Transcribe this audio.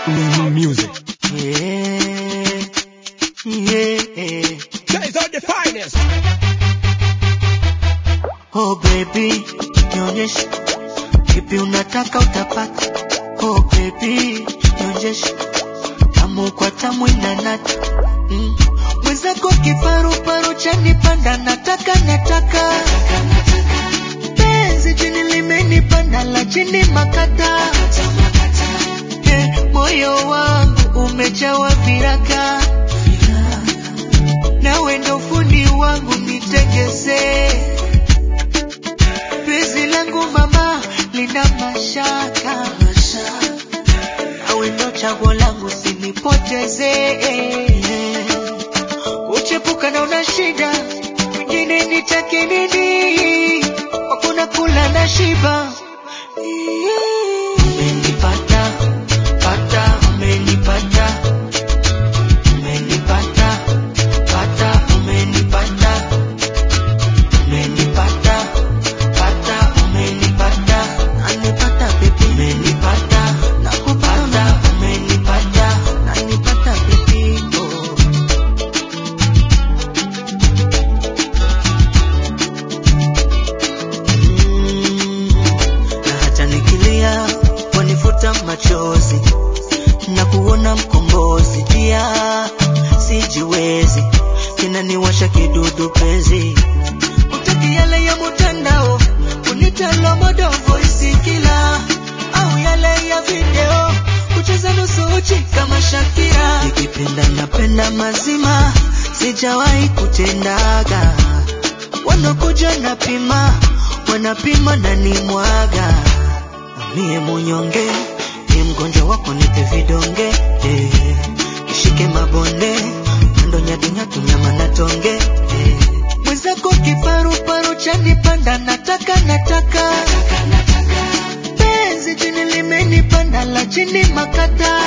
music. Yeah, yeah. Guys are the finest. Oh baby, nionyeshe kipi unataka utapata. Oh baby, nionyeshe tamu kwa tamu inanata. Mm. Mwenzako kiparuparu chanipanda, nataka nataka penzi chini limenipanda la chini makata Eh, moyo wangu umejawa viraka nawe ndo fundi wangu nitegeze penzi langu mama lina mashaka nawe ndo chaguo langu sinipoteze uchepuka na una shida mwingine nitake nini hakuna kula na shiba umenipata pata umenipata umenipata pata umenipata umenipata pata umenipata nanipata baby umenipata nakupata umenipata nanipata baby oh. Mm, na hata nikilia wanifuta machozi na kuona mkombozi pia sijiwezi kinaniwasha kidudu penzi utaki yale ya mutandao kunitalo modo voice kila au yale ya video kucheza nusu uchi kama Shakira nikipenda napenda mazima sijawahi kutendaga wanakuja napima wanapima na nimwaga mie munyonge ni mgonjwa wako nipe vidonge eh. ishike mabonde ndo nyadinyatu nyama na tonge eh. mwenzako kiparuparu chanipanda nataka nataka penzi chini limenipanda la chini makata